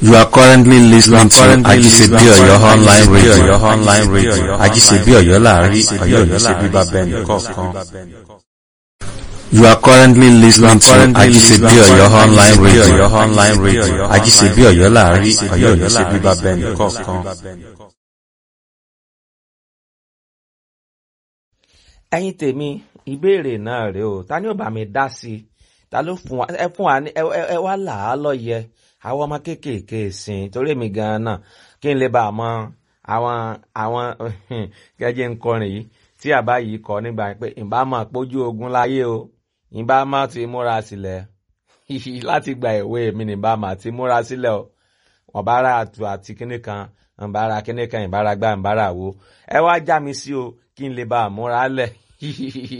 You are currently listening to Ajisebi Oyo online radio. online radio. Ajisebi Oyo láàrin Oyo ní ṣe bíbá bẹ́ẹ̀ nìkọ̀ọ̀kan. You are currently listening to Ajisebi Oyo online radio. online radio. Ajisebi Oyo láàrin Oyo ní ṣe bíbá bẹ́ẹ̀ nìkọ̀ọ̀kan. ẹ̀yin tèmi ìbéèrè náà rèé o ta ni ó bá mi dá sí i ta ló fún wa ẹ fún wa ní ẹ ẹ- ẹ wá là á lọ́yẹ àwọn ọmọ kéékèèké sìn torí mi gan-an náà kí n lè bá a mọ àwọn àwọn gẹ́gẹ́ ń kọrin yìí tí àbá yìí kọ nígbà yẹn pé ìbá máa pójú ogun láyé o ìbá máa ti múra sílẹ̀ láti gba ìwé mi ní ìbá máa ti múra sílẹ̀ o wọ́n bá ra àtù àti kíní kan ìbára kíní kan ìbára gbá ìbára wo ẹ wá já mi sí o kí n lè bá a múra lẹ̀